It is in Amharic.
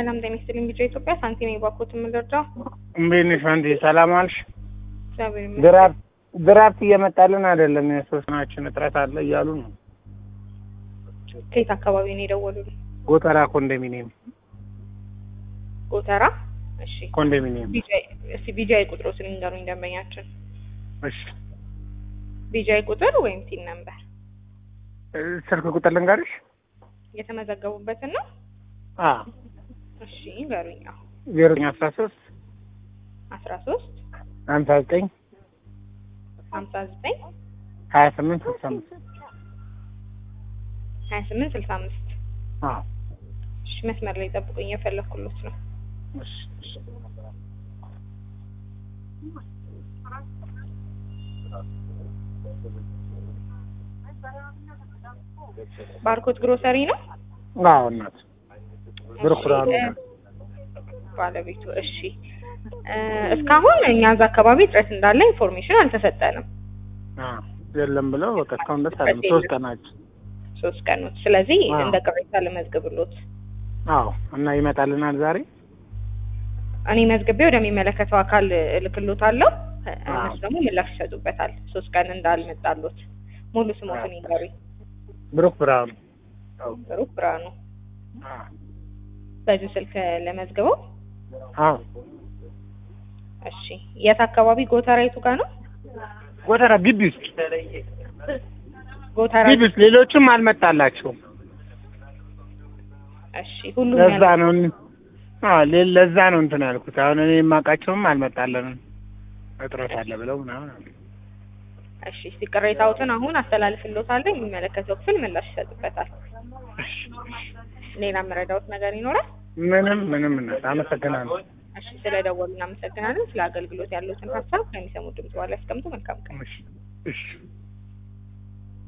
ሰላም ጤና ይስጥልኝ። ቢጫ ኢትዮጵያ ሳንቲም የባኮት የምንረዳው እንዴት ነሽ አንዴ ሰላም አልሽ? እግዚአብሔር ይመስገን። ድራፍት ድራፍት እየመጣልን አይደለም። የሶስናችን እጥረት አለ እያሉ ነው። ከየት አካባቢ ነው የደወሉልኝ? ጎተራ ኮንዶሚኒየም ጎተራ። እሺ ኮንዶሚኒየም። ቢጃይ እስቲ ቢጃይ ቁጥሮትን ንገሩኝ ደንበኛችን። እሺ ቢጃይ ቁጥር ወይም ቲን ነምበር እ ስልክ ቁጥር ልንገርሽ? የተመዘገቡበትን ነው። አ እሺ ንገሩኝ። አዎ ዜሮ ዘጠኝ አስራ ሶስት አስራ ሶስት ሀምሳ ዘጠኝ ሀምሳ ዘጠኝ ሀያ ስምንት ስልሳ አምስት ሀያ ስምንት ስልሳ አምስት አዎ እሺ መስመር ላይ ጠብቁኝ፣ የፈለኩሎት ነው። እሺ እሺ ባርኮት ግሮሰሪ ነው አዎ እናት ብሩክ ብርሃኑ እሺ፣ ባለቤቱ። እሺ እ እስካሁን እኛ እዛ አካባቢ እጥረት እንዳለ ኢንፎርሜሽን አልተሰጠንም። አ የለም ብለው በቃ እስካሁን ደስ አለ ሶስት ቀናችን ሶስት ቀኖች። ስለዚህ አዎ። እንደ ቅሬታ ልመዝግብሎት። አዎ እና ይመጣልናል ዛሬ እኔ መዝግቤ ወደሚመለከተው አካል እልክሎታለሁ። እ አዎ። እነሱ ደግሞ ምላሽ ይሰጡበታል። ሶስት ቀን እንዳልመጣሎት ሙሉ ስሞትን ይንገሩኝ። ብሩክ ብርሃኑ ብሩክ ብርሃኑ። አ በዚህ ስልክ ለመዝግበው። አዎ እሺ የት አካባቢ? ጎተራ የቱ ጋር ነው? ጎተራ ግቢ ውስጥ ጎተራ። ግቢ ውስጥ ሌሎችም አልመጣላቸውም። እሺ ሁሉም ለዛ ያለ- ነው አዎ ሌ- ለዛ ነው እንትን ያልኩት። አሁን እኔ የማውቃቸውም አልመጣለንም እጥረት አለ ብለው ምናምን አሉ። እሺ እስቲ ቅሬታዎትን አሁን አስተላልፍሎታለሁ። የሚመለከተው ክፍል ምላሽ ይሰጥበታል። እሺ፣ ሌላ መረዳዎት ነገር ይኖራል? ምንም ምንም እናት አመሰግናለሁ። እሺ ስለደወሉ እናመሰግናለን። ስለ አገልግሎት ያሉትን ሀሳብ ከሚሰሙ ድምጽ በኋላ ያስቀምጡ። መልካም ቀን። እሺ እሺ